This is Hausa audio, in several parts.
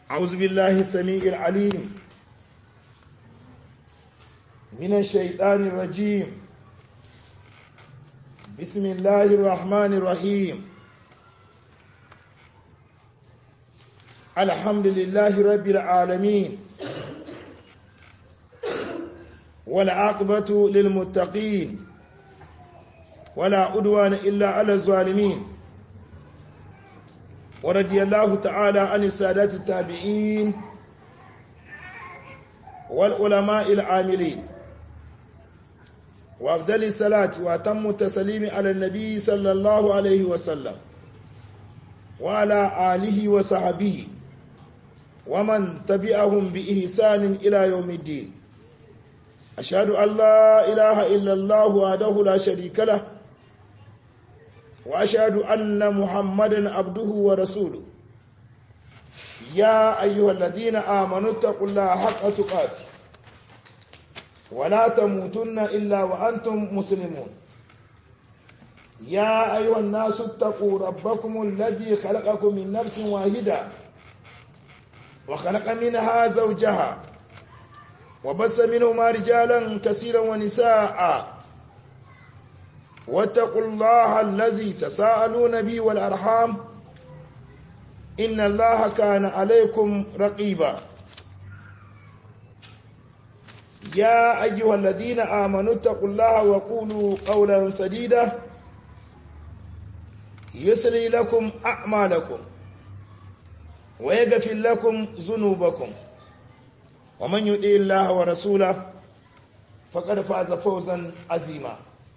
أعوذ بالله السميع العليم من الشيطان الرجيم بسم الله الرحمن الرحيم الحمد لله رب العالمين والعاقبة للمتقين ولا عدوان إلا على الظالمين ورضي الله تعالى عن السادات التابعين والعلماء العاملين وأفضل الصلاة وأتم التسليم على النبي صلى الله عليه وسلم وعلى آله وصحبه ومن تبعهم بإحسان إلى يوم الدين أشهد أن لا إله إلا الله وحده لا شريك له وأشهد أن محمدا عبده ورسوله يا أيها الذين آمنوا اتقوا الله حق تقاته ولا تموتن إلا وأنتم مسلمون يا أيها الناس اتقوا ربكم الذي خلقكم من نفس واحدة وخلق منها زوجها وبس منهما رجالا كثيرا ونساء واتقوا الله الذي تساءلون به والأرحام إن الله كان عليكم رقيبا يا أيها الذين آمنوا اتقوا الله وقولوا قولا سديدا يسري لكم أعمالكم ويغفر لكم ذنوبكم ومن يطع الله ورسوله فقد فاز فوزا عظيما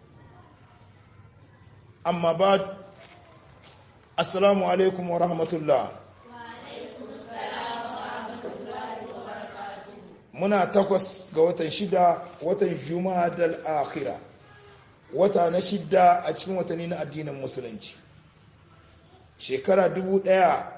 amma ba assalamu alaikum wa rahmatullah muna takwas ga watan shida watan juma'a dal akhira wata na shida a cikin watanni na addinin musulunci shekara dubu ɗaya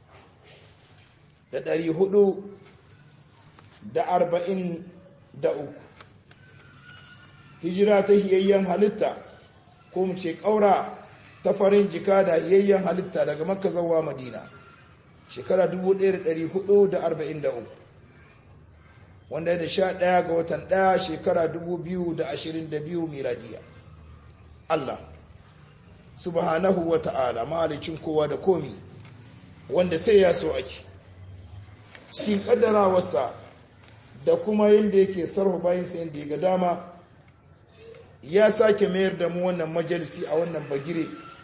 da ɗari hudu da arba'in da uku hijira ta hiyayyen halitta ko mu ce ƙaura ta farin jika da yayyan halitta daga makka zawa madina shekara 1443 wanda da sha ɗaya ga watan ɗaya shekara 2022 miladiya Allah subhanahu wa ta'ala mahalicin kowa da komi wanda sai ya so ake cikin ƙaddarawarsa da kuma yadda yake sarfa bayansa yadda ya ga dama ya sake mayar da mu wannan majalisi a wannan bagire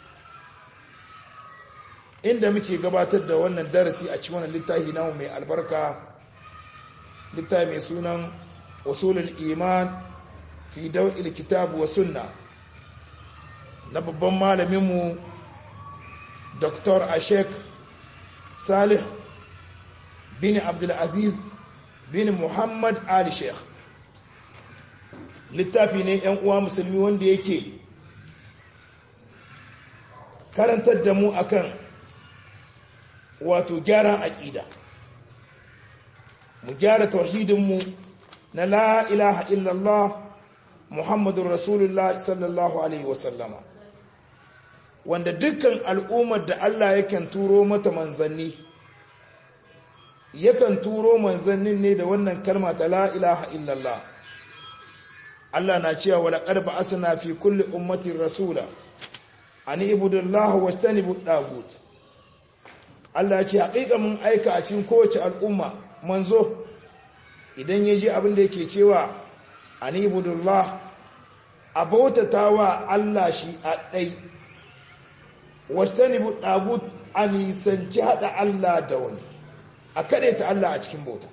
inda muke gabatar da wannan darasi a cikin wannan littafi namu mai albarka littafi mai sunan usulul iman fi daw'il kitab wa sunna na babban malaminmu Dr. Ashek Salih bin Abdulaziz bin Muhammad Ali Sheikh littafi ne ‘yan uwa musulmi wanda yake karantar da mu akan wato gyaran aƙida mu gyara tauhidinmu na la ilaha illallah muhammadun rasulullah sallallahu alaihi wasallama wanda dukkan al'ummar da Allah yakan turo mata manzanni yakan turo manzannin ne da wannan kalma ta la ilaha illallah Allah na cewa wala qarba asna fi kulli ummatin rasula an ibudullah wastanibu dagut Allah ce haƙiƙa mun aika a cikin kowace al'umma manzo idan ya ji abin da yake cewa an ibudullah abautatawa Allah shi a ɗai wastanibu dagut a nisanci haɗa Allah da wani a kaɗe ta Allah a cikin bauta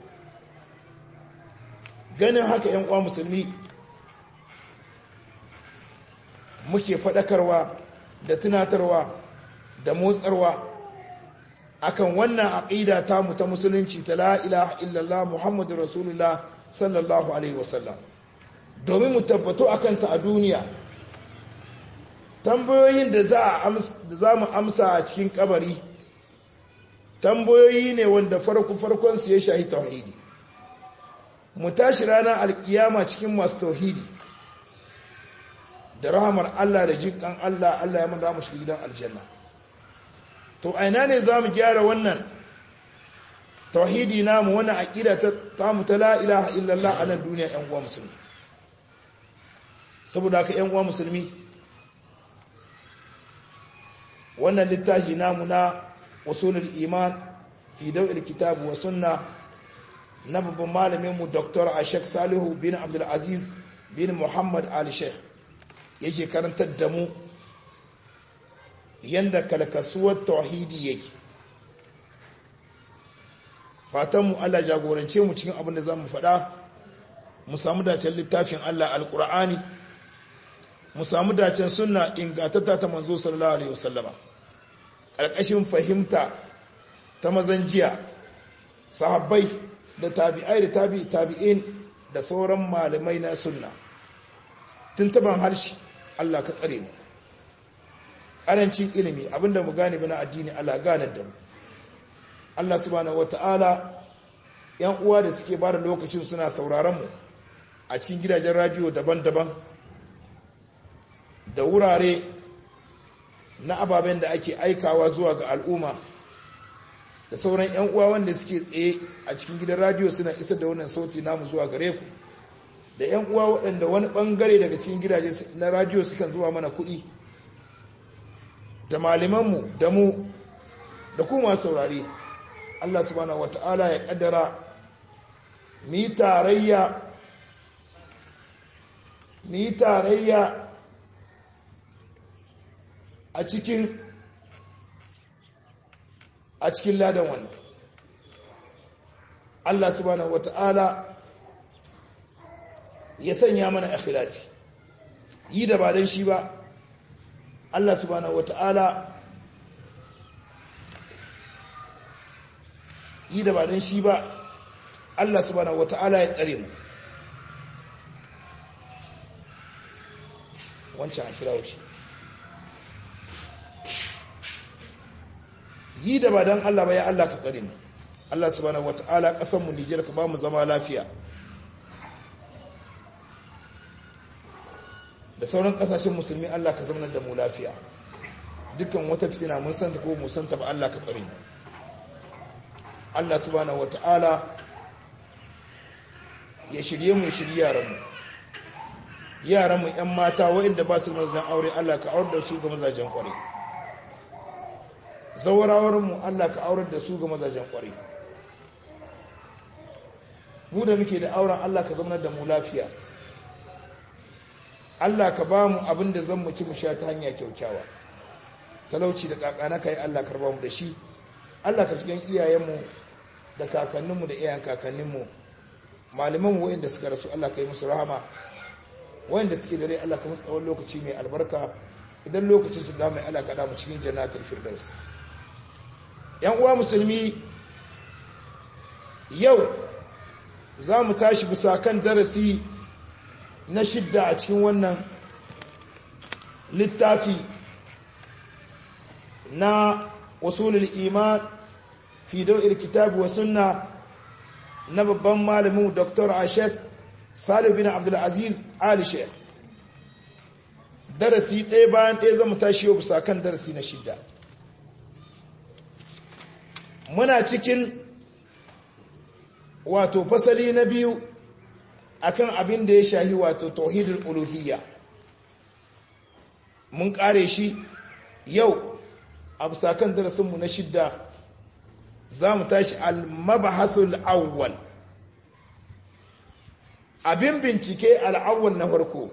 ganin haka ‘yan uwa musulmi muke faɗakarwa da tunatarwa da motsarwa akan wannan aqida ta mu ta musulunci ta la ilaha illallah muhammadu rasulullah sallallahu alaihi wasallam domin mu tabbato akan ta a duniya tambayoyin da za mu amsa a cikin kabari tambayoyi ne wanda farko farkon su ya shahi tauhidi mu tashi ranar alkiyama cikin masu tauhidi da rahamar Allah da jinkan Allah Allah ya mana mu shiga gidan aljanna to aina ne za mu gyara wannan tauhidi namu wannan aqida ta tamu ta la ilaha illallah a nan duniya ƴan uwa musulmi saboda haka ƴan uwa musulmi wannan littafi namu na usulul iman fi daw'il kitab wa sunna na babban malamin mu Dr. Ashek Salihu bin Abdul Aziz bin Muhammad Ali Sheikh yake karantar da mu yanda kalkasuwar tauhidi yake fatan mu Allah jagorance mu cikin abin da zamu faɗa mu samu dacen littafin Allah alqur'ani mu samu dacen sunna ingantatta ta manzo sallallahu alaihi wasallama ƙarƙashin fahimta ta mazan jiya sahabbai da tabi'ai da tabi'i tabi'in da sauran malamai na sunna tuntuban harshe Allah ka tsare mu ƙarancin ilimi abinda mu gane bana addini Allah ganar da mu Allah subhanahu wata'ala yan uwa da suke bada lokacin suna sauraron mu a cikin gidajen radio daban-daban da wurare na ababen da ake aikawa zuwa ga al'umma da sauran 'yan uwa wanda suke tsaye a cikin gidan radio suna isar da wannan sauti namu zuwa gare ku da 'yan uwa waɗanda wani ɓangare daga cikin gidaje na radio sukan zuwa mana kuɗi da malamanmu da mu da kuma saurare Allah subhanahu wata'ala ya ƙaddara mu yi tarayya mu yi tarayya a cikin a cikin ladan wannan Allah subhanahu wata'ala ya sanya mana ikhlasi yi da ba dan shi ba Allah subhanahu wata'ala yi da ba dan shi ba Allah subhanahu wata'ala ya tsare mu wancan a kira shi yi da ba don Allah ba ya Allah ka tsare mu Allah subhanahu wata'ala kasan mu Nijar ka ba mu zama lafiya da sauran kasashen musulmi Allah ka zama da mu lafiya dukkan wata fitina mun santa ko mu santa ba Allah ka tsare mu Allah subhanahu wata'ala ya shirye mu ya shirye yaran mu yaran mu yan mata waɗanda ba su mazan aure Allah ka aure da su ga mazajen kwarai mu Allah ka aurar da su ga mazajen kwarai mu da muke da auren Allah ka zama da mu lafiya Allah ka ba mu abin da zan mu ci mu sha ta hanya kyaukyawa talauci da kakana kai Allah karba mu da shi Allah ka cikin iyayenmu da kakanninmu da iyayen kakanninmu malamanmu wayanda suka rasu Allah ka yi musu rahama wayanda suke dare Allah ka musu tsawon lokaci mai albarka idan lokacin su da mai Allah ka da mu cikin jannatul firdaus yan uwa musulmi yau za mu tashi bisa kan darasi na shidda a cikin wannan littafi na wasulul iman fi daw'il kitabi wa sunna na babban malamin Dr. Ashek Salih bin Abdul Aziz Ali Sheikh darasi ɗaya bayan ɗaya zama tashi yau bisa kan darasi na shidda muna cikin wato fasali na biyu akan abin da ya shahi wato tauhidul uluhiyya mun kare shi yau a bisa kan darasinmu na shidda za mu tashi al-mabahasul awwal abin bincike al'awwal na farko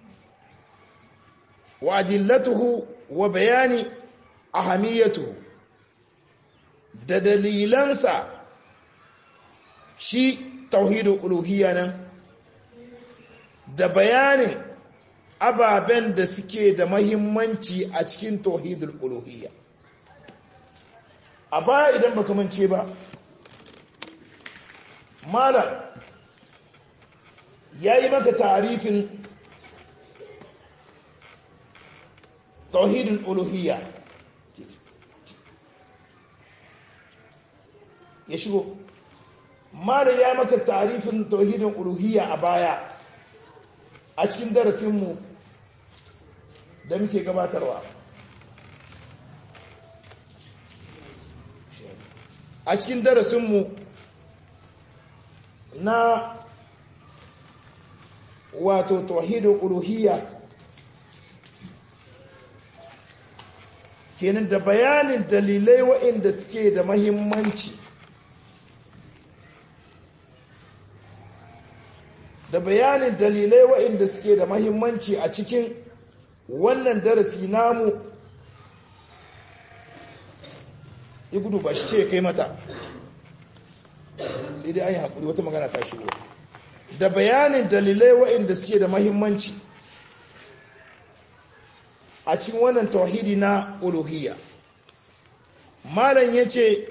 wa adillatuhu wa bayani ahamiyatuhu da dalilansa shi tauhidul uluhiyya nan da bayanin ababen da suke da mahimmanci a cikin tauhidul uluhiyya a baya idan baka mance ba malam ya yi maka tarifin tauhidul uluhiyya ya shigo malam ya maka tarifin tauhidin uluhiyya a baya a cikin darasinmu da muke gabatarwa a cikin darasinmu na wato tauhidul uluhiyya kenan da bayanin dalilai waɗanda suke da mahimmanci da bayanin dalilai waɗanda suke da mahimmanci a cikin wannan darasi namu ya gudu ba shi ce kai mata sai dai an yi haƙuri wata magana ta shigo da bayanin dalilai waɗanda suke da mahimmanci a cikin wannan tauhidi na uluhiyya malam ya ce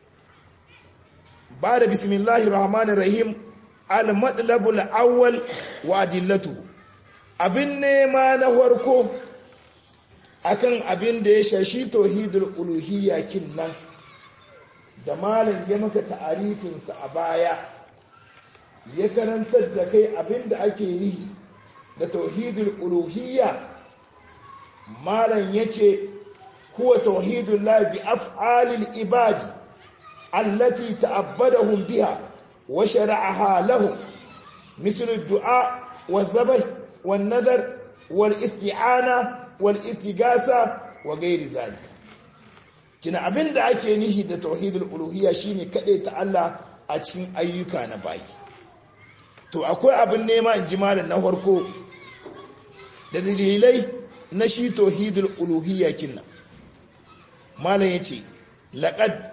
ba da bismillahir rahmanir rahim al-madlabul awwal wa adillatu abin nema na farko akan abin da ya shashi tauhidul uluhiyya kin nan da malam ya maka ta'arifinsa a baya ya karantar da kai abin da ake yi da tauhidul uluhiyya malam yace huwa tauhidul la bi af'alil ibadi allati ta'abbadahum biha wa shara'aha lahum misl ad-du'a waz-zabh wan-nadhr wal-isti'ana wal-istighatha wa ghairi zalika kina abinda ake nihi da tauhidul uluhiyya shine kade ta Allah a cikin ayyuka na bayi to akwai abin nema in ji malam na farko da dalilai na shi tauhidul uluhiyya kinna malam yace laqad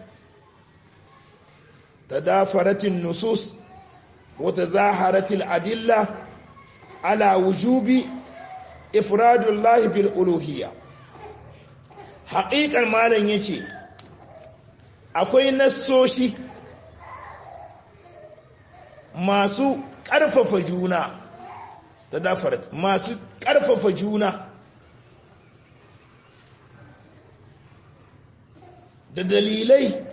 tadafaratin nusus wa tazaharatil adilla ala wujubi ifradullahi bil uluhiyya haƙiƙar malam yace akwai nassoshi masu ƙarfafa juna tadafarat masu ƙarfafa juna da dalilai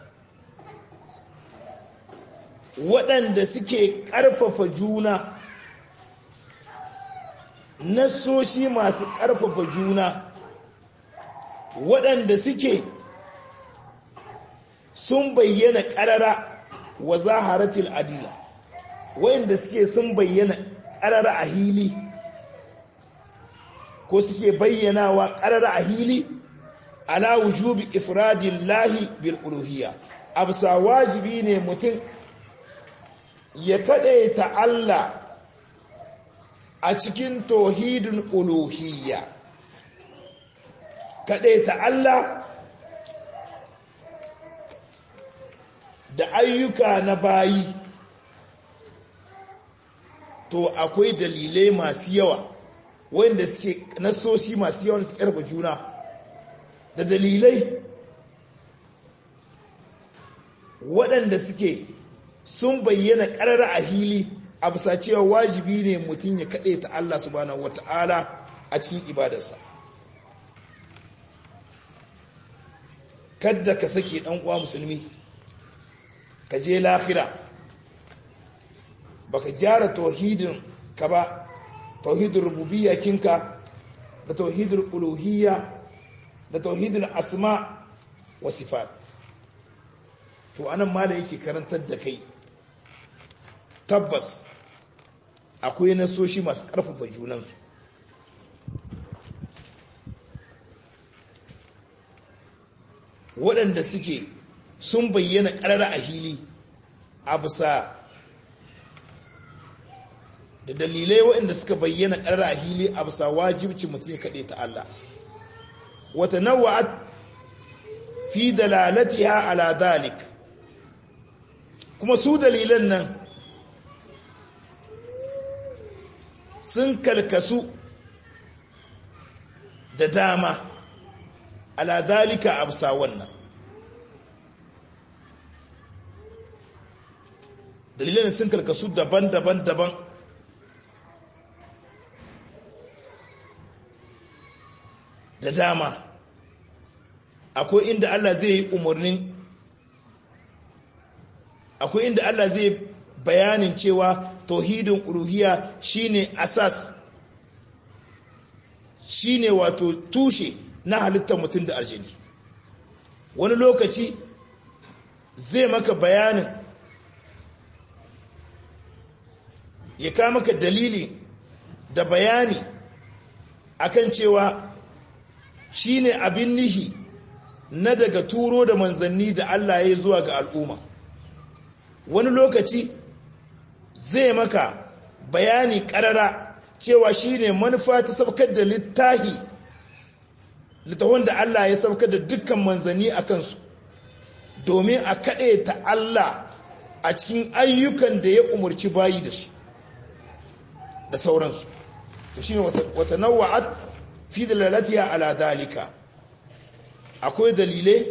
waɗanda suke ƙarfafa juna nassoshi masu ƙarfafa juna waɗanda suke sun bayyana ƙarara wa zaharatil adila waɗanda suke sun bayyana ƙarara a hili ko suke bayyanawa ƙarara a hili ala wujubi ifradillahi bil uluhiyya absa wajibi ne mutum ya kadaita Allah a cikin tauhidin uluhiyya kadaita Allah da ayyuka na bayi to akwai dalilai masu yawa wanda suke nasoshi masu yawa suke karba juna da dalilai waɗanda suke sun bayyana ƙarar a hili a bisa cewa wajibi ne mutum ya kaɗe ta Allah subhanahu wata'ala a cikin ibadarsa kadda ka sake ɗan uwa musulmi ka je lahira baka gyara tauhidin ka ba tauhidin rububiyya kinka da tauhidin uluhiyya da tauhidin asma wa sifat to anan mala yake karantar da kai tabbas akwai nasoshi masu ƙarfafa junansu waɗanda suke sun bayyana ƙarara a hili a bisa da dalilai waɗanda suka bayyana ƙarara a hili a bisa wajibci mutum ya kaɗe ta Allah wata nawa'at fi dalalatiha ala dalik kuma su dalilan nan sun kalkasu da dama ala dalika absa wannan dalilan sun kalkasu daban-daban daban da dama akwai inda Allah zai yi umarnin akwai inda Allah zai bayanin cewa tauhidin uluhiyya shine asas shine wato tushe na halittar mutum da aljini wani lokaci zai maka bayanin ya kawo maka dalili da bayani akan cewa shine abin nihi na daga turo da manzanni da Allah ya zuwa ga al'umma wani lokaci zai maka bayani karara cewa shine manufa ta saukar da littahi littafin da Allah ya saukar da dukkan manzanni a kansu domin a kaɗe ta Allah a cikin ayyukan da ya umarci bayi da su da sauransu to shine wata nawa'at fi dalalatiha ala dalika akwai dalilai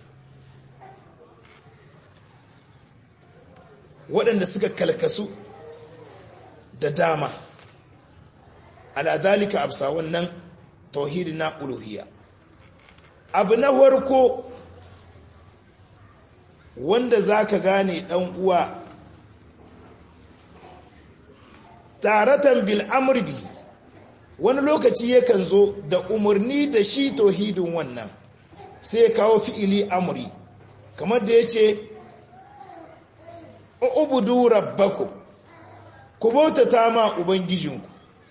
waɗanda suka kalkasu da dama ala dalika absa wannan tauhidi na uluhiyya abu na farko wanda zaka gane dan uwa taratan bil amri bi wani lokaci yakan zo da umarni da shi tauhidin wannan sai ya kawo fi'ili amri kamar da yace ubudu rabbakum ku bautata ma ubangijinku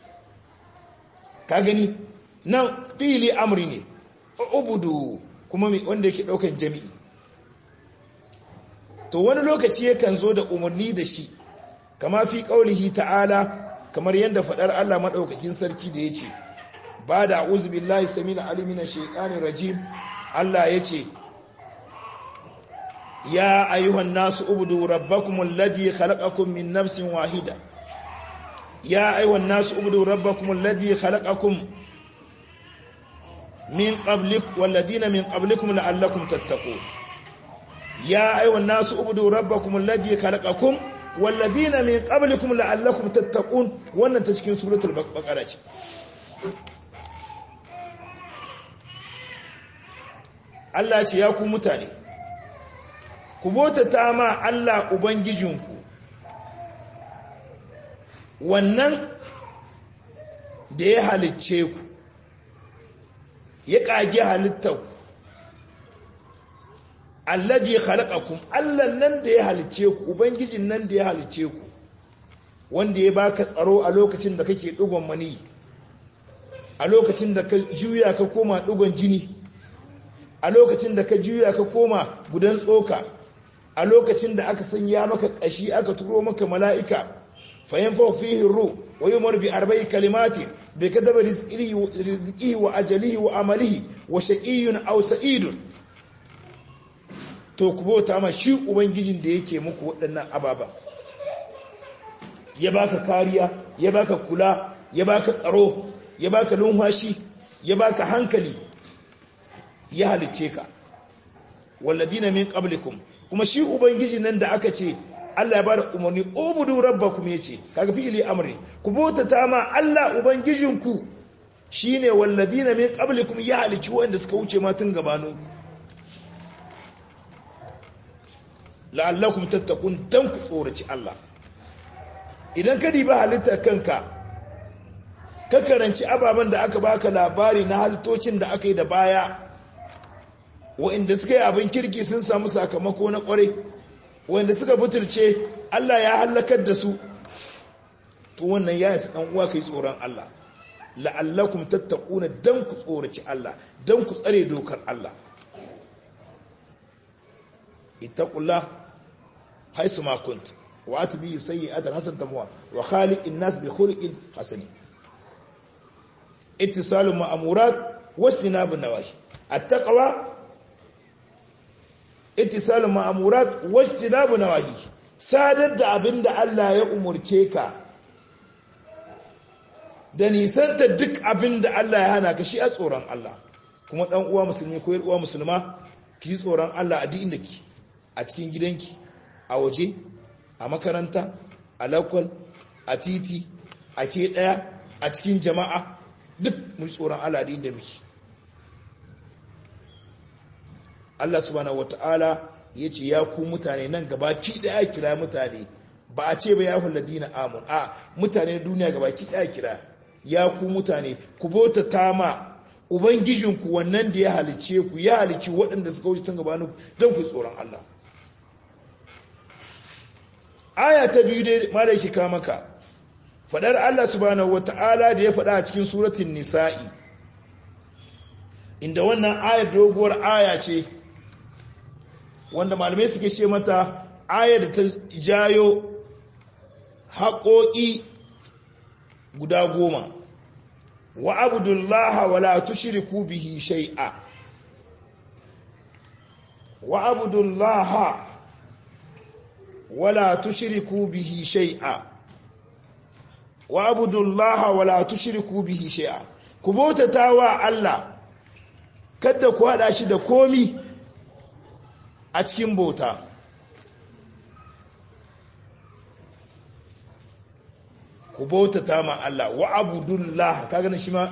ka gani nan fi'ili amri ne ubudu kuma wanda yake daukan jami'i to wani lokaci yakan zo da umarni da shi kama fi qaulihi ta'ala kamar yadda fadar Allah madaukakin sarki da yace ba da a'udhu billahi samina alimina shaitanir rajim Allah yace ya ayyuhan nasu ubudu rabbakum alladhi khalaqakum min nafsin wahida ya ayyuhan nasu ubudu rabbakum alladhi khalaqakum min qablik walladhina min qablikum la'allakum tattaqun ya ayyuhan nasu ubudu rabbakum alladhi khalaqakum walladhina min qablikum la'allakum tattaqun wannan ta cikin suratul baqara ce Allah ce ya ku mutane ku botata ma Allah ubangijinku wannan da ya halicce ku ya kage halittar alladhi khalaqakum Allah nan da ya halicce ku ubangijin nan da ya halicce ku wanda ya baka tsaro a lokacin da kake dugon mani a lokacin da ka juya ka koma dugon jini a lokacin da ka juya ka koma gudan tsoka a lokacin da aka sanya maka kashi aka turo maka mala'ika fayanfa fihi ru wa yumar bi arba'i kalimati bi kadaba rizqihi wa ajalihi wa amalihi wa shaqiyyun aw sa'idun to ku bauta ma shi ubangijin da yake muku waɗannan ababa ya baka kariya ya baka kula ya baka tsaro ya baka lumhashi ya baka hankali ya halicce ka walladina min qablikum kuma shi ubangiji nan da aka ce Allah ya bada umarni ubudu rabbakum yace kaga fi'ili amri ku bautata ma Allah ubangijinku shine walladina min qablikum ya halicci wanda suka wuce ma tun gabanin la'allakum tattaqun dan ku tsoraci Allah idan ka diba halittar kanka ka karanci ababen da aka baka labari na halittocin da aka yi da baya wa'inda suka yi abin kirki sun samu sakamako na kwarai wa'inda suka butulce Allah ya halakar da su to wannan ya yasa dan uwa kai tsoron Allah la'allakum tattaquna dan ku tsoraci Allah dan ku tsare dokar Allah ittaqullah haisu ma kunt wa atbi sayyi'atan hasan tamwa wa khaliqin nas bi khuluqin hasani ittisalu ma'murat wa ijtinabun nawahi at-taqwa ittisalu ma'murat wa ijtinabun nawahi sadar da abinda Allah ya umurce ka da nisanta duk abinda Allah ya hana ka shi a tsoron Allah kuma dan uwa musulmi ko uwa musulma ki tsoron Allah a duk inda ki a cikin gidanki a waje a makaranta a lakwal a titi a ke daya a cikin jama'a duk mu tsoron Allah da inda muke Allah subhanahu wata'ala ya ce ya ku mutane nan gabaki daya kira mutane ba a ce ba ya hulladina amun a mutane duniya gabaki daya kira ya ku mutane ku bauta tama ubangijinku wannan da ya halice ku ya halici waɗanda suka wuce tun gabanin don ku tsoron Allah aya ta biyu dai malaki ka maka fadar Allah subhanahu wata'ala da ya fada a cikin suratul nisa'i inda wannan ayar doguwar aya ce wanda malamai suke ce mata ayar da ta jayo haƙoƙi guda goma wa abudullaha wala tushriku bihi shay'a wa abudullaha wala tushriku bihi shay'a wa abudullaha wala tushriku bihi shay'a ku bautata wa Allah kada ku hada shi da komi a cikin bauta ku bautata ma Allah wa abudullah kaga ne shi ma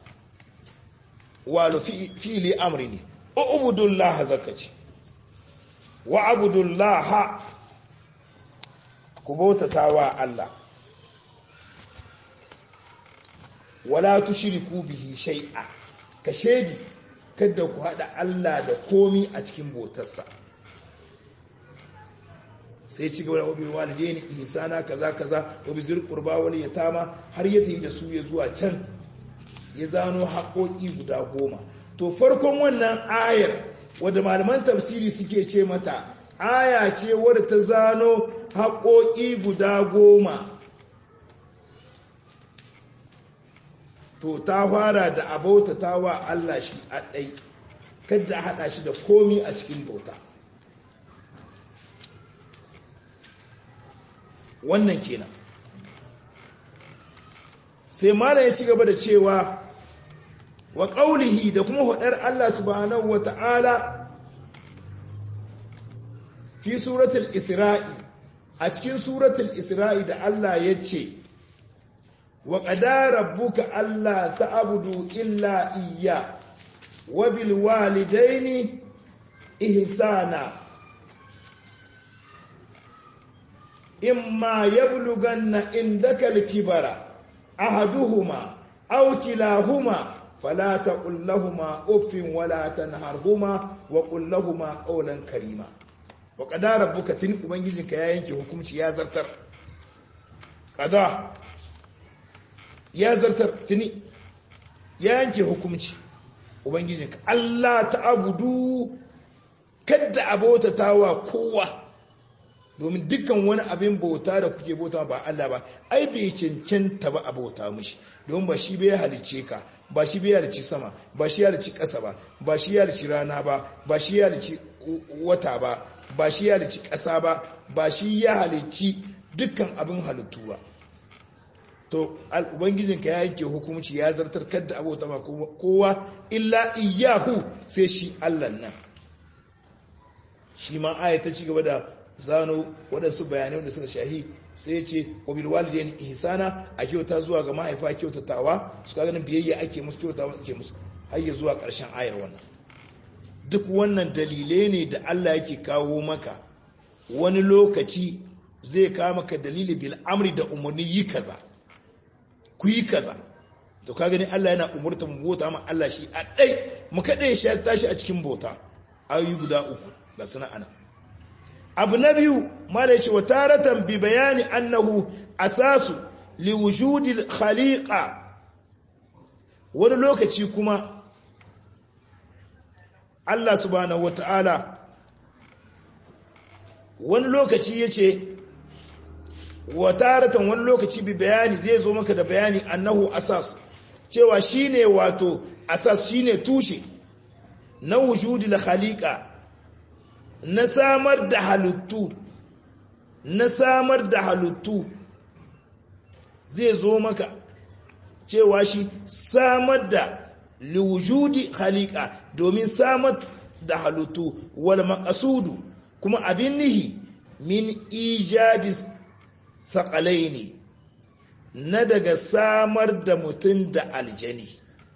walu fi'li amri ne ubudullah zakaci wa abudullah ku bautata wa Allah wala tushriku bihi shay'a ka shedi kada ku hada Allah da komi a cikin bautarsa sai ci gaba da wabi walidaini ihsana kaza kaza wabi zir qurba wal yatama har ya tafi da su ya zuwa can ya zano haƙoƙi guda goma to farkon wannan ayar wadda malaman tafsiri suke ce mata aya ce wadda ta zano haƙoƙi guda goma to ta fara da abauta ta wa Allah shi a ɗai kadda haɗa shi da komi a cikin bauta wannan kenan sai mala ya ci gaba da cewa wa ƙaulihi da kuma haɗar Allah subhanahu wa ta'ala fi suratul isra'i a cikin suratul isra'i da Allah ya ce wa ƙada rabbuka Allah ta'abudu illa iya wa bil walidaini ihsana imma yablughanna indaka al-kibara ahaduhuma aw kilahuma fala taqul lahumu uffin wala tanharhuma wa qul lahumu qawlan karima wa qada rabbuka tin ubangijinka ya yanke hukunci ya zartar qada ya zartar tuni ya yanke hukunci ubangijinka Allah ta'budu kadda abota tawa kowa domin dukkan wani abin bauta da kuke bauta ba Allah ba ai bai cancanta ba a bauta mishi domin ba shi bai halice ka ba shi bai halici sama ba shi halici ƙasa ba ba shi halici rana ba ba shi halici wata ba ba shi halici ƙasa ba ba shi ya halici dukkan abin halittu ba to ubangijinka ya yanke hukumci ya zartar kadda abota ma kowa illa iyahu sai shi Allah nan shi ma aya ta ci gaba da zano waɗansu bayanai da suka shahi sai ce wabil walidain ihsana a kyauta zuwa ga mahaifa kyautatawa su ka ganin biyayya ake musu kyautawa ake musu har ya zuwa ƙarshen ayar wannan duk wannan dalilai ne da Allah yake kawo maka wani lokaci zai kawo maka dalili bil amri da umarni yi kaza ku yi kaza to ka gani Allah yana umurta mu bota ma Allah shi a ɗai mu kaɗai shi tashi a cikin bauta ayoyi guda uku ga sana'ana abu na biyu mala yace wa taratan bi bayani annahu asasu li wujudi khaliqa wani lokaci kuma Allah subhanahu wataala wani lokaci yace wa taratan wani lokaci bi bayani zai zo maka da bayani annahu asas cewa shine wato asas shine tushe na wujudi khaliqa na samar da halittu na samar da halittu zai zo maka cewa shi samar da liwujudi khaliqa domin samar da halittu wal maqasudu kuma abin nihi min ijadis saƙalaini na daga samar da mutum da aljani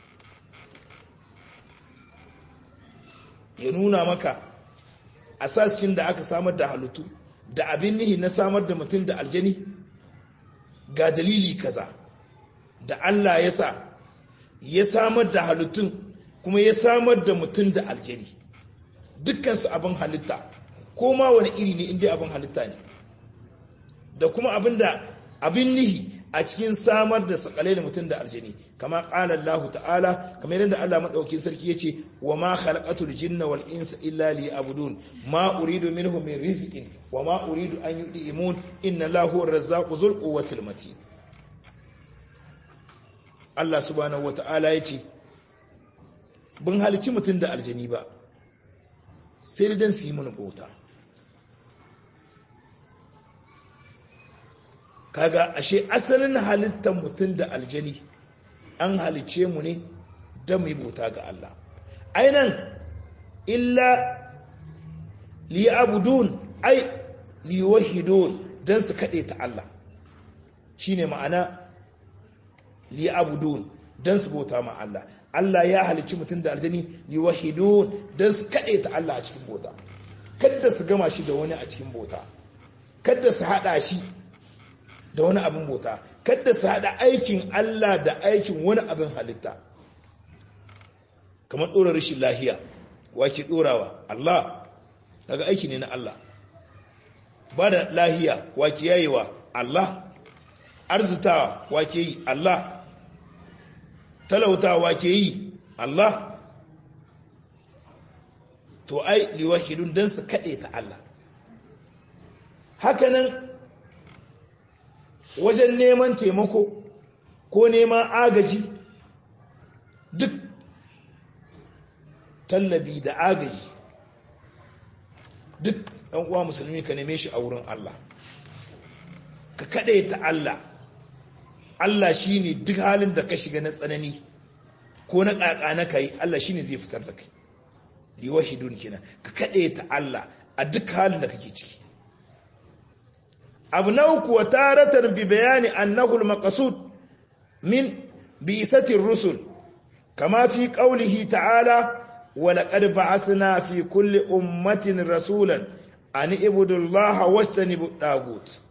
ya nuna maka asaskin da aka samar da halittu da abin nihi na samar da mutum da aljani ga dalili kaza da Allah ya sa ya samar da halittun kuma ya samar da mutum da aljani dukkansu abin halitta ko ma wani iri ne inda abin halitta ne da kuma abin da abin nihi a cikin samar da sakalai da mutum da aljani kama qala Allah ta'ala kamar yadda Allah madauki sarki yace wa ma khalaqatul jinna wal insa illa liya'budun ma uridu minhum min rizqin wa ma uridu an yud'imun inna Allahu ar-razzaqu dhul quwwatil matin Allah subhanahu wata'ala yace bin halici mutum da aljani ba sai dan su yi mana bauta kaga ashe asalin halittar mutum da aljani an halice mu ne don mu bauta ga Allah ainan illa liyabudun ai liwahidun don su kaɗe ta Allah shine ma'ana liyabudun don su bauta ma Allah Allah ya halicci mutum da aljani liwahidun don su kaɗe ta Allah a cikin bauta kada su gama shi da wani a cikin bauta kada su haɗa shi da wani abin bauta kada su haɗa aikin Allah da aikin wani abin halitta kamar ɗora rashin lahiya wake ɗorawa Allah daga aiki ne na Allah ba da lahiya wake yayewa Allah arzitawa wake yi Allah talautawa wake yi Allah to ai liwahidun don su kaɗe ta Allah hakanan wajen neman taimako ko neman agaji duk tallabi da agaji duk ɗan uwa musulmi ka neme shi a wurin Allah ka kaɗe ta Allah Allah shi ne duk halin da ka shiga na tsanani ko na ƙaƙa na kai Allah shi ne zai fitar da kai liwahidun kenan ka kaɗe ta Allah a duk halin da kake ciki abu na uku wa taratar bi bayani annahu al-maqsud min bi'sati rusul kama fi qawlihi ta'ala wa laqad ba'athna fi kulli ummatin rasulan an ibudu allaha wastanibu dagut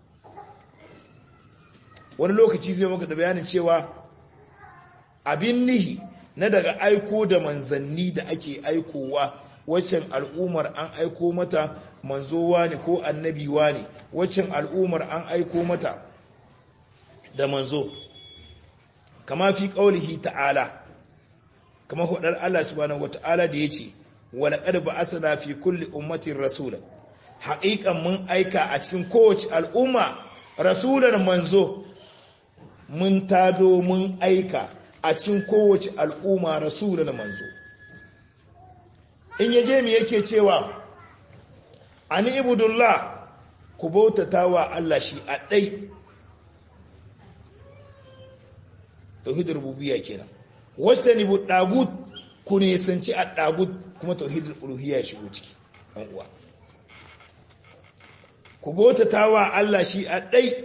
wani lokaci zai maka da bayanin cewa abin nihi na daga aiko da manzanni da ake aikowa waccan al'ummar an aiko mata manzowa ne ko annabiwa ne waccan al'ummar an aiko mata da manzo kama fi ƙaulihi ta'ala kama hudar Allah subhanahu wata'ala da ya ce walaƙar ba asana fi kulli ummatin rasulan haƙiƙan mun aika a cikin kowace al'umma rasulan manzo mun tado mun aika a cikin kowace al'umma rasulan manzo in yaje mi yake cewa ani ibudullah ku bautata wa Allah shi a ɗai tauhidar rububiyya kenan wacce ni dagut ku ne sanci a dagut kuma tauhidul uluhiyya shigo ciki ɗan uwa ku bautata wa Allah shi a ɗai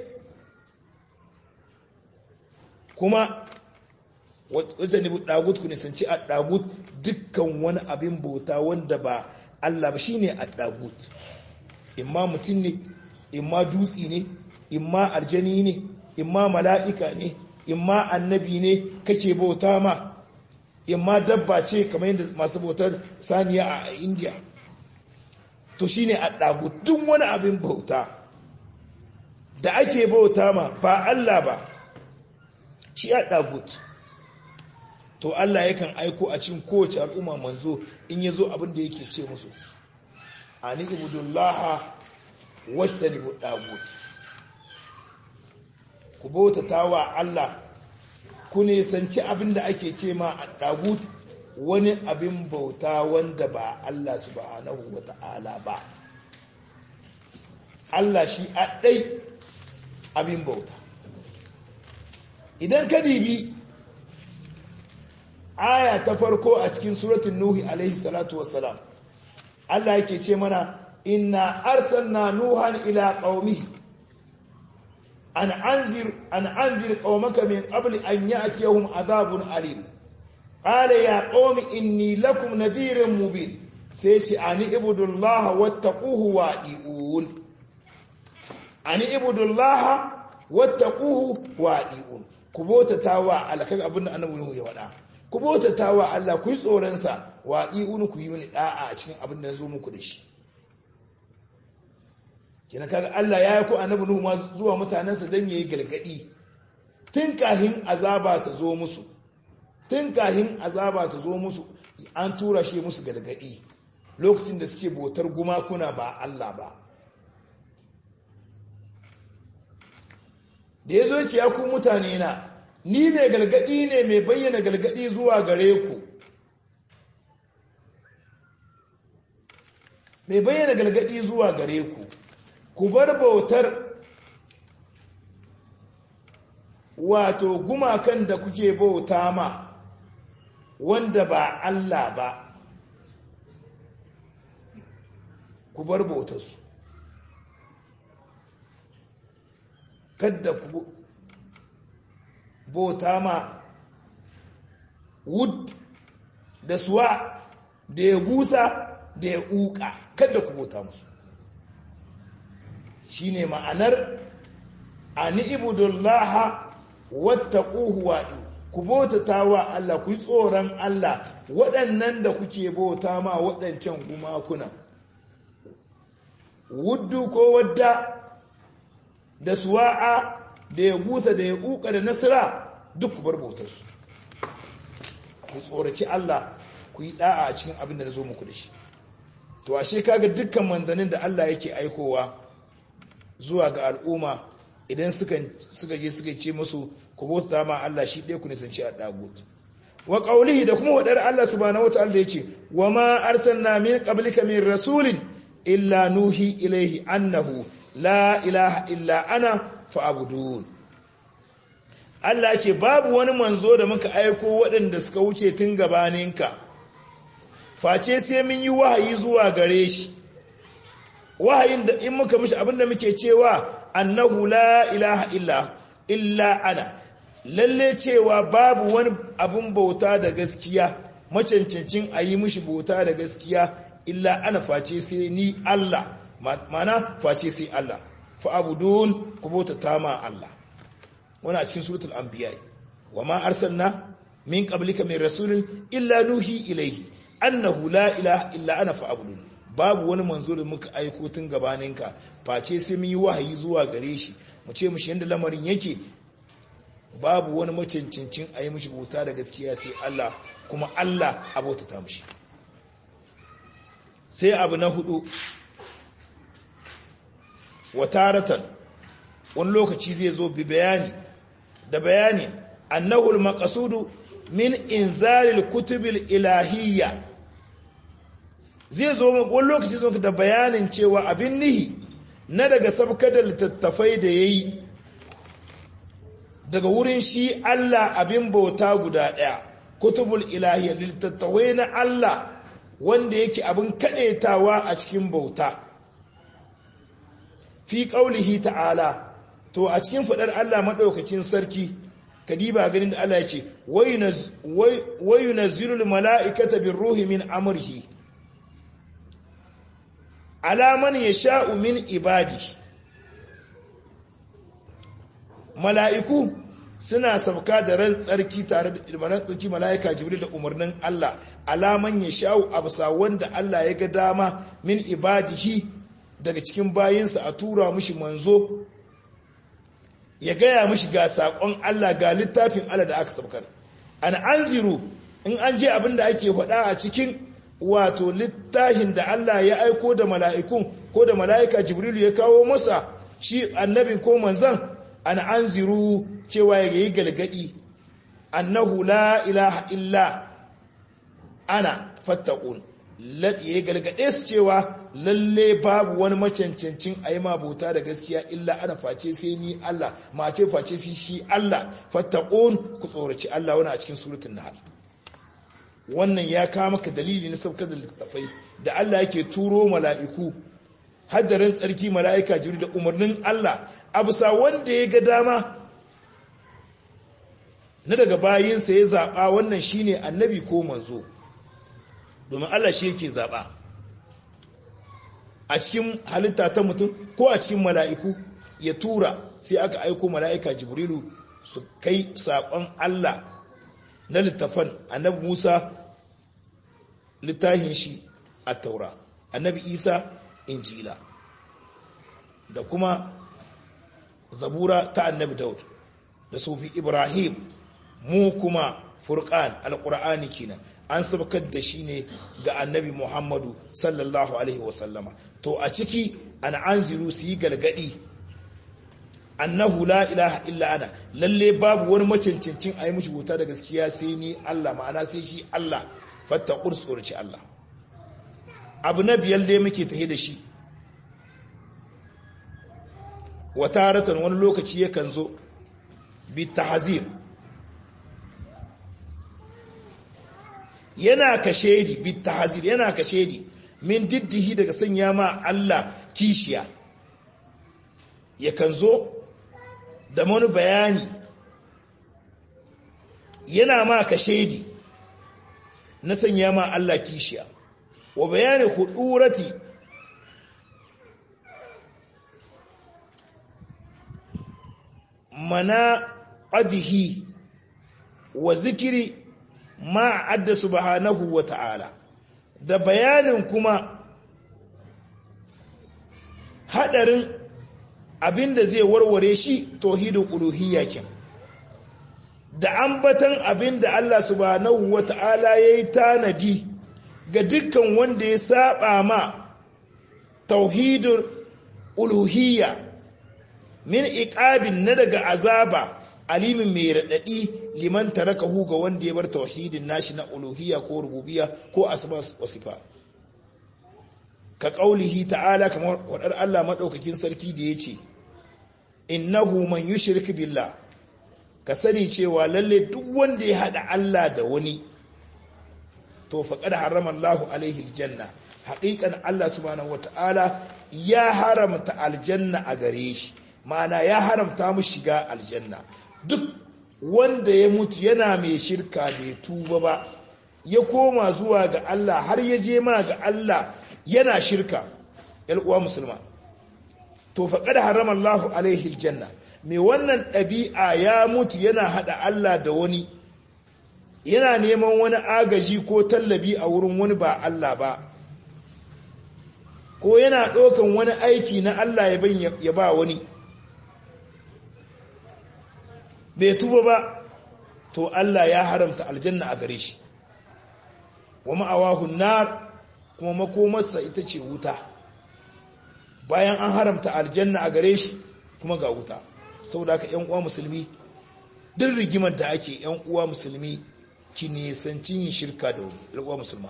kuma wacce ni dagut ku ne sanci a dagut dukkan wani abin bauta wanda ba Allah ba shine a dagut imma mutum ne imma dutsi ne imma aljani ne imma mala'ika ne imma annabi ne kake bauta ma imma dabba ce kamar yadda masu bautar saniya a indiya to shine a ɗagu duk wani abin bauta da ake bauta ma ba Allah ba shi a ɗagut to Allah yakan aiko a cikin kowace al'umma manzo in ya zo abin da yake ce musu ani ibudullaha wastanibu dagut ku bautata wa Allah ku nisanci abin da ake ce ma a dagut wani abin bauta wanda ba Allah subhanahu wata'ala ba Allah shi a ɗai abin bauta idan ka dibi aya ta farko a cikin suratun nuhi alaihi salatu wassalam Allah yake ce mana inna arsalna nuhan ila qaumihi an anzir an anzir qaumaka min qabli an ya'tiyahum adhabun alim qala ya qaumi inni lakum nadhirun mubin sai ce ani ibudullaha wattaquhu wa'diun ani ibudullaha wattaquhu wa'diun ku bota wa alkan abinda annabi nuhu ya wada ku bota wa Allah ku yi tsoron sa wa'diun ku yi mini da'a a cikin abin da nazo muku da shi kina kaga Allah ya yi ko annabi Nuhu ma zuwa mutanensa dan yayi galgadi tun kahin azaba ta zo musu tun kahin azaba ta zo musu an tura shi musu galgadi lokacin da suke botar gumakuna ba Allah ba da ya zo ce ya ku mutane na ni mai galgadi ne mai bayyana galgadi zuwa gare ku mai bayyana galgadi zuwa gare ku ku bar bautar wato gumakan da kuke bauta ma wanda ba Allah ba ku bar bautarsu kadda ku bauta ma wood da suwa da ya gusa da ya uka kadda ku bauta musu shine ma'anar ani ibudullaha wattaquhu wa'du ku bautata wa Allah ku yi tsoron Allah waɗannan da kuke bauta ma waɗancan gumakuna wuddu ko wadda da suwa'a da ya gusa da ya uka da nasira duk ku bar bautarsu ku tsoraci Allah ku yi da'a a cikin abin da na zo muku da shi to ashe kaga dukkan mandanin da Allah yake aikowa zuwa ga al'umma idan suka je suka ce musu ku bauta ma Allah shi ɗaya ku nisanci a dagut wa qaulihi da kuma wadar Allah subhanahu wataala da yace wa ma arsalna min qablika min rasulin illa nuhi ilaihi annahu la ilaha illa ana fa'budun Allah ce babu wani manzo da muka aiko waɗanda suka wuce tun gabaninka face sai mun yi wahayi zuwa gare shi wahayin da in muka mishi abinda muke cewa annahu la ilaha illa illa ana lalle cewa babu wani abin bauta da gaskiya macancancin a yi mishi bauta da gaskiya illa ana face sai ni Allah mana face sai Allah fa'abudun ku bauta ta ma Allah wani a cikin suratul anbiya wa ma arsalna min qablika min rasulin illa nuhi ilaihi annahu la ilaha illa ana fa'abudun babu wani manzo da muka aiko tun gabaninka face sai mun yi wahayi zuwa gare shi mu ce mushi yanda lamarin yake babu wani macincincin a yi mishi bauta da gaskiya sai Allah kuma Allah a bautata mishi sai abu na hudu wataratan wani lokaci zai zo bi bayani da bayani annahul maqasudu min inzalil kutubil ilahiyya zai zo wani lokaci zo da bayanin cewa abin nihi na daga sabkar da littattafai da yayi daga wurin shi Allah abin bauta guda ɗaya kutubul ilahiyya littattafai na Allah wanda yake abin kaɗaitawa a cikin bauta fi ƙaulihi ta'ala to a cikin faɗar Allah maɗaukacin sarki kadiba ganin da Allah ya ce wayu nazilul mala'ikata bin ruhi min amurhi alaman ya sha'u min ibadi mala'iku suna sauka da ran tsarki tare da ilmanan tsarki mala'ika jibril da umarnin Allah alaman ya sha'u absa wanda Allah ya ga dama min ibadihi daga cikin bayinsa a tura mushi manzo ya gaya mushi ga saƙon Allah ga littafin Allah da aka saukar an anziru in an je abin da ake faɗa a cikin wato littafin da Allah ya aiko da mala'ikun ko da mala'ika jibrilu ya kawo masa shi annabin ko manzan an anziru cewa ya yi galgadi annahu la ilaha illa ana fattakun ya galgade su cewa lalle babu wani macancancin a yi mabuta da gaskiya illa ana face sai ni Allah mace face sai shi Allah fattakun ku tsoraci Allah wani a cikin surutun nahal wannan ya kama maka dalili na saukar da littattafai da Allah yake turo mala'iku haddarin tsarki mala'ika jiri da umarnin Allah a bisa wanda ya ga dama na daga bayinsa ya zaɓa wannan shine annabi ko manzo domin Allah shi yake zaɓa a cikin halitta ta mutum ko a cikin mala'iku ya tura sai aka aiko mala'ika jibrilu su kai saƙon Allah na littafan annabi Musa littafin shi a taura annabi Isa injila da kuma zabura ta annabi daud da sufi ibrahim mu kuma furqan alqur'ani kenan an sabakar da shi ne ga annabi muhammadu sallallahu alaihi wasallama to a ciki an anziru su yi galgadi annahu la ilaha illa ana lalle babu wani macancancin a yi mishi wuta da gaskiya sai ni Allah ma'ana sai shi Allah fattaqur tsorci Allah abu na biyar da muke tahe da shi wataratan wani lokaci yakan zo bi tahzir yana kashedi bi tahzir yana kashedi min diddihi daga sanya ma Allah kishiya yakan zo da wani bayani yana ma kashedi na sanya ma Allah kishiya wa bayani hudurati mana adihi wa zikiri ma adda subhanahu wa ta'ala da bayanin kuma hadarin abinda zai warware shi tauhidin uluhiyya kin da ambatan abinda Allah subhanahu wa ta'ala yayi tanadi ga dukkan wanda ya saba ma tauhidin uluhiyya min iqabin na daga azaba alimin mai radadi liman tarakahu ga wanda ya bar tauhidin nashi na uluhiyya ko rububiyya ko asma wa sifa ka qaulihi ta'ala kamar wadar Allah madaukakin sarki da yace innahu man yushrik billah ka sani cewa lalle duk wanda ya hada Allah da wani to faqad harrama Allahu alaihi aljanna haqiqan Allah subhanahu wataala ya haramta aljanna a gare shi ma'ana ya haramta mu shiga aljanna duk wanda ya mutu yana mai shirka bai tuba ba ya koma zuwa ga Allah har ya je ma ga Allah yana shirka uwa musulma to faqad harama Allahu alaihi aljanna mai wannan ɗabi'a ya mutu yana hada Allah da wani yana neman wani agaji ko tallabi a wurin wani ba Allah ba ko yana ɗaukan wani aiki na Allah ya ba wani bai tuba ba to Allah ya haramta aljanna a gare shi wa ma'awahu nar kuma makomarsa ita ce wuta bayan an haramta aljanna a gare shi kuma ga wuta saboda ka yan uwa musulmi duk rigimar da ake yan uwa musulmi ki nisanci yin shirka da wani uwa musulma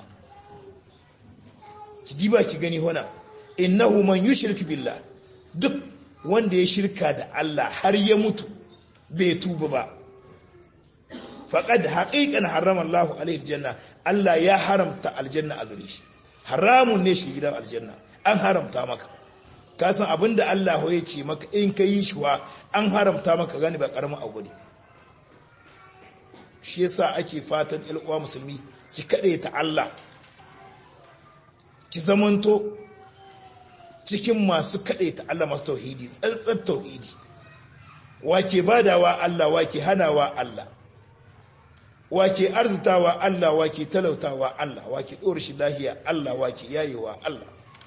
ki diba ki gani hona innahu man yushrik billah duk wanda ya shirka da Allah har ya mutu bai tuba ba faqad haqiqan harrama Allah alaihi aljanna Allah ya haramta aljanna a gare shi haramun ne shi gidan aljanna an haramta maka ka san abinda Allah ya ce maka in ka yi shi wa an haramta maka gani ba karamin abu ne shi yasa ake fatan ilwa musulmi ki kade ta Allah ki zamanto cikin masu kade ta Allah masu tauhidi tsantsan tauhidi wake badawa Allah wake hanawa Allah wake arzitawa Allah wake talautawa Allah wake ɗora shi lahiya Allah wake yayewa Allah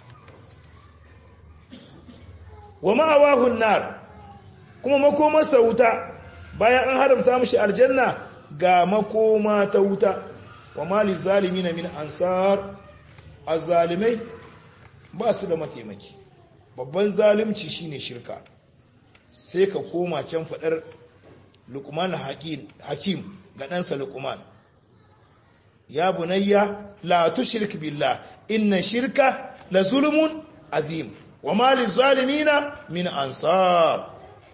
wa ma'awahun nar kuma makomarsa wuta bayan an haramta mashi aljanna ga makoma ta wuta wa mali zalimina min ansar azzalimai ba su da mataimaki babban zalimci shine shirka sai ka koma can fadar lukman hakim ga ɗansa lukman ya bunayya la tushrik billah inna shirka la zulmun azim wa mali zalimina min ansar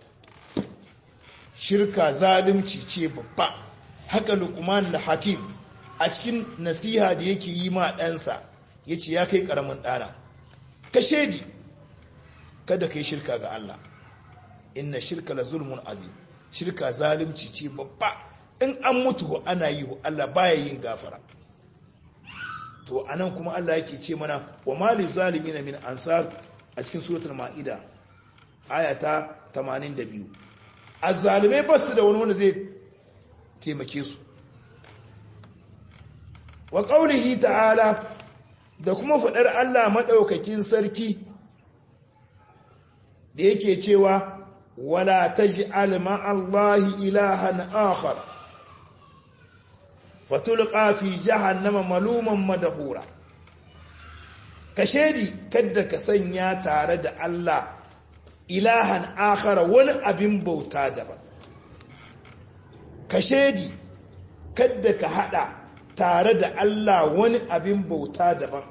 shirka zalimci ce babba haka lukman da hakim a cikin nasiha da yake yi ma ɗansa ya ce ya kai ƙaramin ɗana ka shaidi kada ka yi shirka ga Allah inna shirka la zulmun azim shirka zalimci ce babba in an mutu ana yi Allah baya yin gafara to anan kuma Allah yake ce mana wa mali zalimin min ansar a cikin suratul maida ayata 82 azzalimai ba su da wani wanda zai taimake su wa qaulihi ta'ala da kuma fadar Allah madaukakin sarki da yake cewa wala taj'al ma'allahi ilahan akhar fatulqa fi jahannama maluman madhura kashedi kadda ka sanya tare da Allah ilahan akhara wani abin bauta daban kashedi kadda ka hada tare da Allah wani abin bauta daban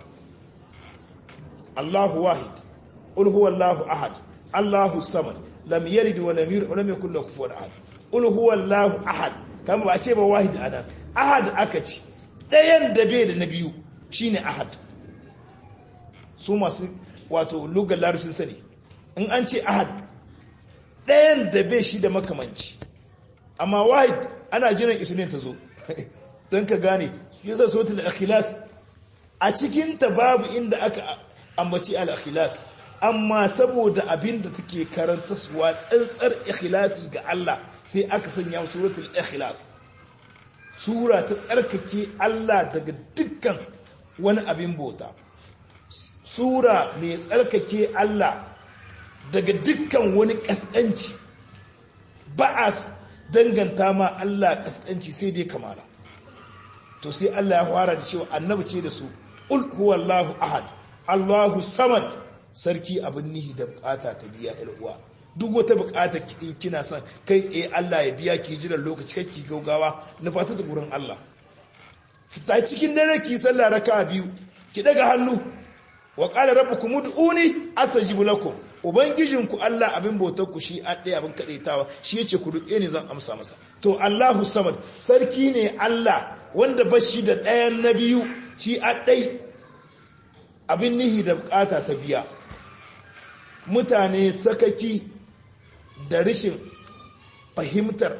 Allahu wahid qul huwallahu ahad Allahu samad lam yalid wa lam yulad wa lam yakul lahu kufuwan ahad qul huwallahu ahad kama ba ce ba wahid anan ahad aka ce dayan da bai da na biyu shine ahad su masu wato lugar larabcin sani in an ce ahad dayan da bai shi da makamanci amma wahid ana jiran isnin ta zo don ka gane yasa sautul ikhlas a cikin ta babu inda aka ambaci al-ikhlas amma saboda abin da take karanta suwa tsantsar ikhlasi ga Allah sai aka sanya suratul ikhlas sura ta tsarkake Allah daga dukkan wani abin bauta sura mai tsarkake Allah daga dukkan wani kaskanci ba a danganta ma Allah kaskanci sai dai kamala to sai Allah ya fara da cewa annabi ce da su ul huwallahu ahad Allahu samad sarki abin nihi da bukata ta biya uwa duk wata bukata in kina son kai tsaye Allah ya biya ki jiran lokaci kai ki gaugawa na fata da gurin Allah fita cikin dare ki sallah raka biyu ki daga hannu wa qala rabbukum ud'uni astajib lakum ubangijinku Allah abin bautar ku shi a ɗaya abin kadaitawa shi yace ku ruke ni zan amsa masa to Allahu samad sarki ne Allah wanda bashi da ɗayan na biyu shi a ɗai abin nihi da bukata ta biya mutane sakaki da rashin fahimtar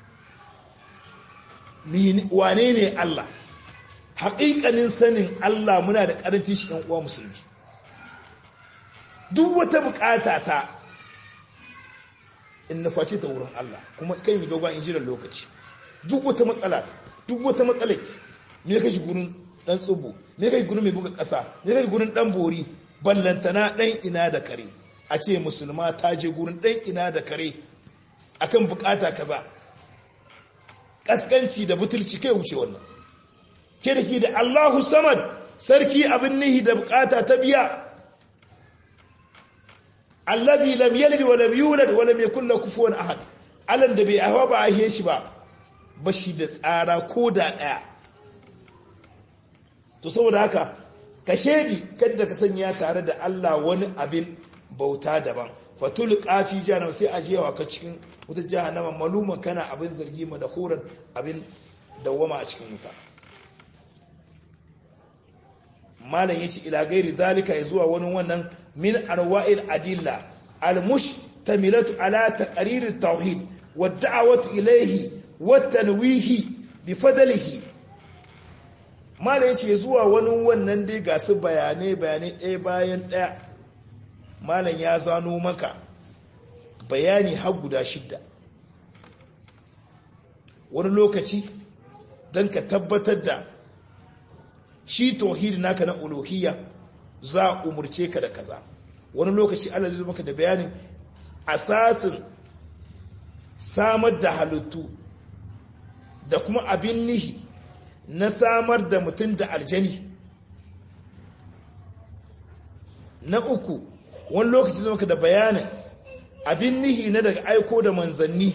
wane ne Allah haƙiƙanin sanin Allah muna da ƙarancin shi uwa musulmi duk wata bukata ta in nufaci ta wurin Allah kuma kan yi gaba in jiran lokaci duk wata matsala duk wata matsala me kashi gurin dan tsubu me kai gurin mai buga ƙasa me kai gurin dan bori ballantana dan ina da kare a ce musulma ta je gurin ɗan ina da kare akan bukata kaza kaskanci da butulci kai wuce wannan kirki da Allahu samad sarki abin nihi da bukata ta biya alladhi lam yalid wa lam yulad wa lam yakul lahu kufuwan ahad alan da bai hawa ba a shi ba bashi da tsara ko da daya to saboda haka ka shedi kada ka sanya tare da Allah wani abin bauta daban fatul qafi jahannam sai ajewa ka cikin wutar jahannama maluma kana abin zargi ma da horan abin dawama a cikin wuta malam yace ila gairi zalika ya zuwa wani wannan min anwa'il adilla al-mushtamilatu ala taqrir at-tauhid wa da'watu ilayhi wa tanwihi bi fadlihi malam yace zuwa wani wannan dai ga su bayanai bayanai ɗaya bayan ɗaya malam ya zano maka bayani har guda shidda wani lokaci don ka tabbatar da shi tauhidi naka na uluhiyya za a umurce ka da kaza wani lokaci Allah zai maka da bayanin asasin samar da halittu da kuma abin nihi na samar da mutum da aljani na uku wani lokaci zama ka da bayanin abin nihi na daga aiko da manzanni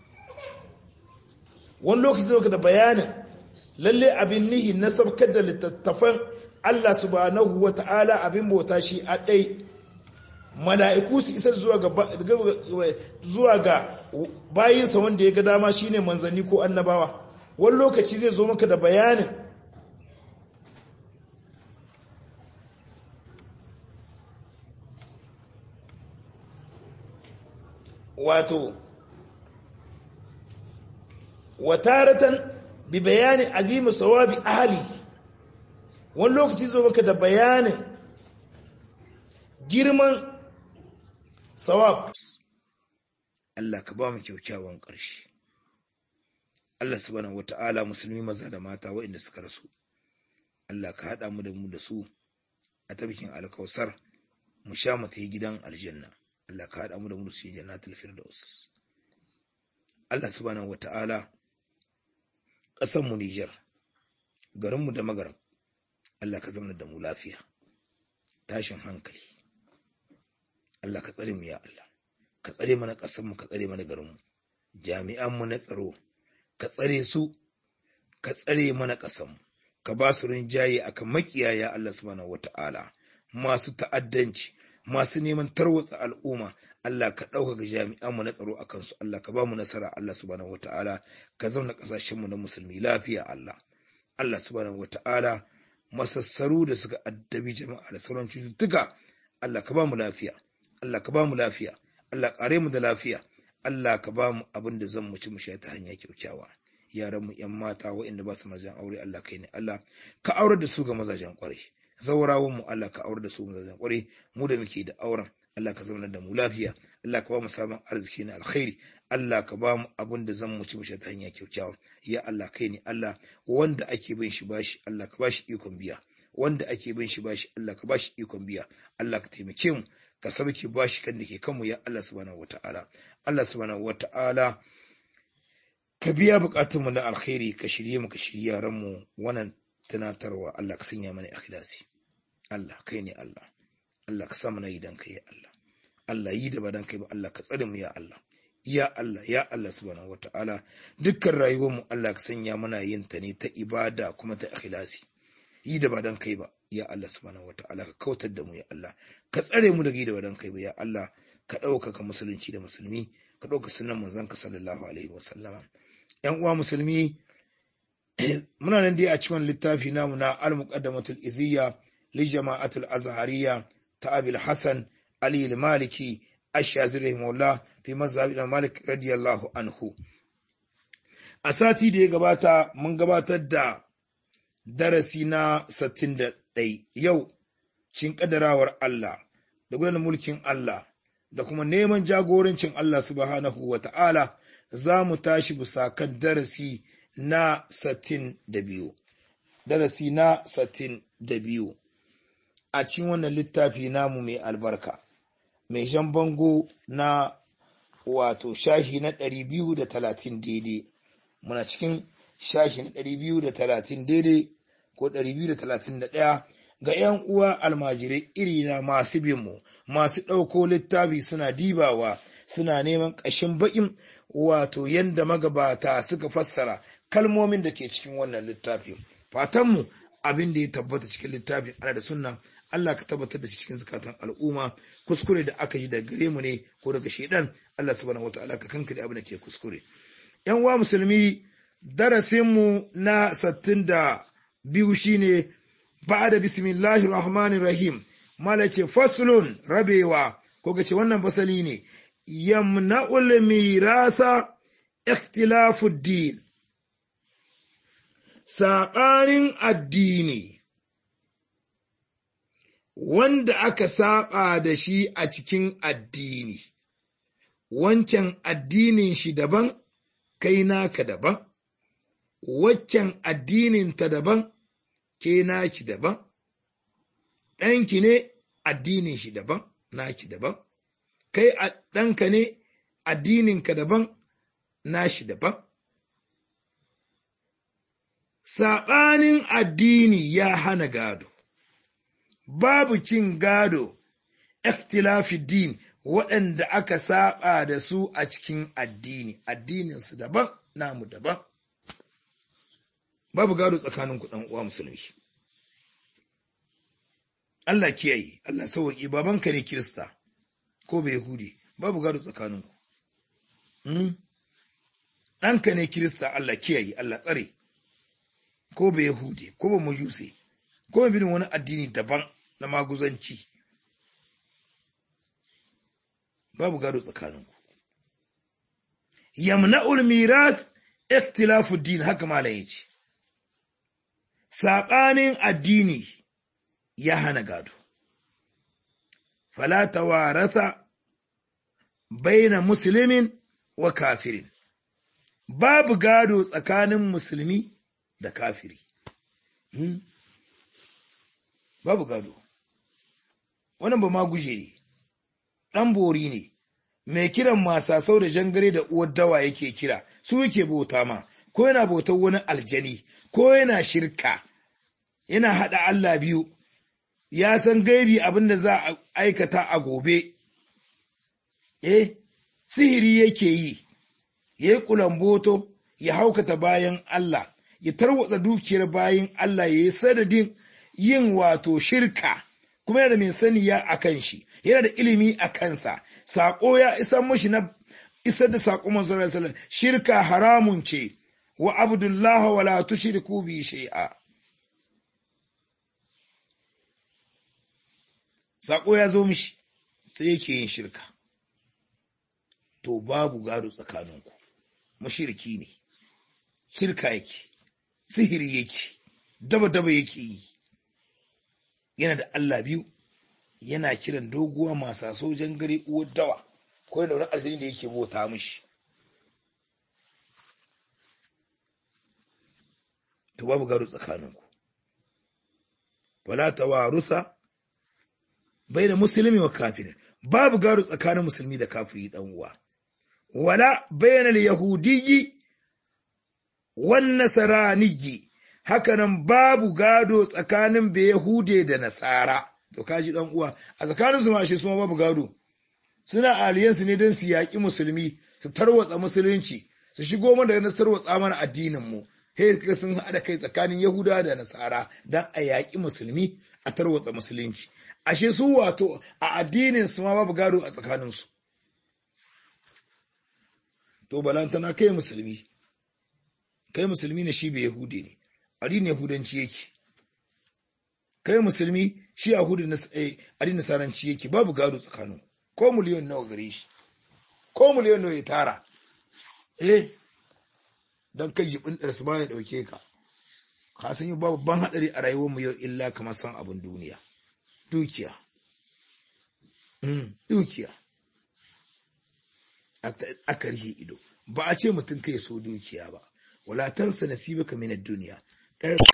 wani lokaci zama ka da bayanin lalle abin nihi na sabkar da littattafan Allah subhanahu wa ta'ala abin bauta shi a ɗai mala'iku su isar zuwa ga bayinsa wanda ya ga dama shine manzanni ko annabawa wani lokaci zai zo maka da bayanin wato wataratan bi bayani azimu sawabi ahli wani lokaci zo maka da bayanin girman sawab Allah ka ba mu kyaukyawan ƙarshe Allah subhanahu wata'ala musulmi maza da mata waɗanda suka rasu Allah ka haɗa mu da mu da su a tabbikin alkausar mu sha mu ta yi gidan aljanna Allah ka haɗa mu da mu cikin jannatul firdaus Allah subhanahu wata'ala ƙasar mu Niger garin mu da magaram Allah ka zama da mu lafiya tashin hankali Allah ka tsare mu ya Allah ka tsare mana ƙasar mu ka tsare mana garin mu jami'an mu na tsaro ka tsare su ka tsare mana ƙasar mu ka ba su rinjaye akan makiyaya Allah subhanahu wata'ala masu ta'addanci masu neman tarwatsa al'umma Allah ka ɗaukaka jami'anmu na tsaro a kansu Allah ka ba mu nasara Allah subhanahu wata'ala ka zauna ƙasashenmu na musulmi lafiya Allah Allah subhanahu wata'ala masassaru da suka addabi jama'a da sauran cututtuka Allah ka ba mu lafiya Allah ka ba mu lafiya Allah ƙare mu da lafiya Allah ka ba mu abin da zan mu ci mu sha ta hanya kyaukyawa yaran mu yan mata waɗanda ba su mazajen aure Allah kai ne Allah ka aurar da su ga mazajen ƙwarai zaurawan mu Allah ka aurar da su mazajen ƙwarai mu da muke da auren Allah ka zama da mu lafiya Allah ka ba mu sabon arziki na alkhairi Allah ka ba mu abin da zan mu ci mu sha ta hanya kyaukyawa ya Allah kai ne Allah wanda ake bin shi bashi Allah ka bashi ikon biya wanda ake bin shi bashi Allah ka bashi ikon biya Allah ka taimake mu ka sauke bashi kan da ke kanmu ya Allah subhanahu wataala Allah subhanahu wataala ka biya bukatunmu na alkhairi ka shirye mu ka shirye yaran mu wannan tunatarwa Allah ka sanya mana ikhlasi Allah kai ne Allah Allah ka sa mana yi dan kai ya Allah Allah yi da ba dan kai ba Allah ka tsare mu ya Allah ya Allah ya Allah subhanahu wataala dukkan rayuwar mu Allah ka sanya mana yin ta ne ta ibada kuma ta ikhlasi yi da ba dan kai ba ya Allah subhanahu wataala ka kautar da mu ya Allah ka tsare mu daga yi da ba dan kai ba ya Allah ka ɗaukaka musulunci da musulmi ka ɗauka sunan manzon ka sallallahu alaihi wa sallama yan uwa musulmi muna nan dai a cikin littafi namu na al-muqaddamatul iziyya li jama'atul azhariyya ta abil hasan ali al-maliki ash-shazili rahimahullah fi mazhab malik radiyallahu anhu a sati da ya gabata mun gabatar da darasi na 61 yau cin kadarawar Allah da gudanar mulkin Allah da kuma neman jagorancin Allah subhanahu wa ta'ala za mu tashi bisa kan darasi na satin da biyu. Darasi na satin da biyu a cikin wannan littafi namu mai albarka, mai shan bango na wato shahi na ɗari biyu da talatin daidai. Muna cikin shahi na ɗari biyu da talatin daidai ko ɗari biyu da talatin da ɗaya ga ‘yan uwa almajirai irina masu binmu, masu ɗauko littafi suna dibawa, suna neman ƙashin baƙin wato yadda magabata suka fassara kalmomin da ke cikin wannan littafin fatanmu abin da ya tabbata cikin littafin ana da sunna Allah ka tabbatar da shi cikin zukatan al'umma kuskure da aka yi da gare mu ne ko daga shedan Allah subhanahu wataala ka kanka da abin da ke kuskure yan wa musulmi darasin mu na sattin da biyu shine ba'da bismillahir rahmanir rahim malace faslun rabewa ko ga ce wannan fasali ne yamna'ul mirasa ikhtilafuddin saɓanin addini wanda aka saɓa da shi a cikin addini wancan addinin shi daban kai naka daban waccan addinin ta daban ke naki daban ɗanki ne addinin shi daban naki daban kai a ɗanka ne addininka daban nashi daban. Saɓanin addini ya hana gado, babu cin gado, din waɗanda aka saɓa da su a cikin addini, addininsu daban, namu daban. Babu gado tsakanin kuɗin uwa musulmi. Allah kiyaye, Allah sauwaƙi, babanka ne Kirista. ko bai Yahudi babu gado tsakaninku. Ɗanka ne Kirista Allah kiyaye Allah tsare, ko bai Yahudi, ko ba Majuse, ko ba bin wani addini daban na maguzanci. Babu gado tsakaninku. Yamna'ul miras ikhtilafu din haka malam yace. Saɓanin addini ya hana gado. fala tawaratha baina muslimin wa kafirin babu gado tsakanin musulmi da kafiri hmm? babu gado wannan ba ma guje ne ɗan bori ne mai kiran masasau da jangare da uwar dawa yake kira su yake bauta ma ko yana bautar wani aljani ko yana shirka yana haɗa Allah biyu ya san gaibi abin da za a aikata a gobe eh sihiri yake yi ya yi kulamboto ya haukata bayan Allah ya tarwatsa dukiyar bayan Allah ya yi sadadin yin wato shirka kuma yana da mai saniya a kan shi yana da ilimi a kansa saƙo ya isa mashi na isar da saƙo manzo sallallahu shirka haramun ce wa abdullah wa la tushriku bi shay'a saƙo ya zo mishi sai yake yin shirka to babu gado tsakaninku mashirki ne shirka yake sihiri yake daba-daba yake yi yana da Allah biyu yana kiran doguwa masu sojan gare uwar dawa ko yana wani aljini da yake bota mishi to babu gado tsakaninku wala tawarusa baina musulmi wa kafirin babu gado tsakanin musulmi da kafiri dan uwa wala bainal yahudiyyi wan nasraniyyi hakanan babu gado tsakanin Yahude da Nasara, to kaji ɗan uwa, a tsakanin su mashi suma babu gado, suna aliyansu ne don su yaƙi musulmi, su tarwatsa musulunci, su shigo mana da tarwatsa mana addininmu, he ka sun haɗa kai tsakanin Yahuda da Nasara don a yaƙi musulmi a tarwatsa musulunci. Ashe su wato a addinin su ma babu gado a tsakaninsu. To balantana kai musulmi, kai musulmi ne shi bai Yahudi ne. addinin yahudanci yake kai musulmi shi addinin nasaranci yake babu gado tsakanin ko miliyon nawa gare shi ko miliyon nawa ya tara eh don kai jibin ɗarsu ba ya ɗauke ka ka san yi babban haɗari a rayuwar mu yau illa kamar san abin duniya dukiya dukiya aka rihe ido ba a ce mutum kai so dukiya ba wala tansa nasibaka min ad-dunya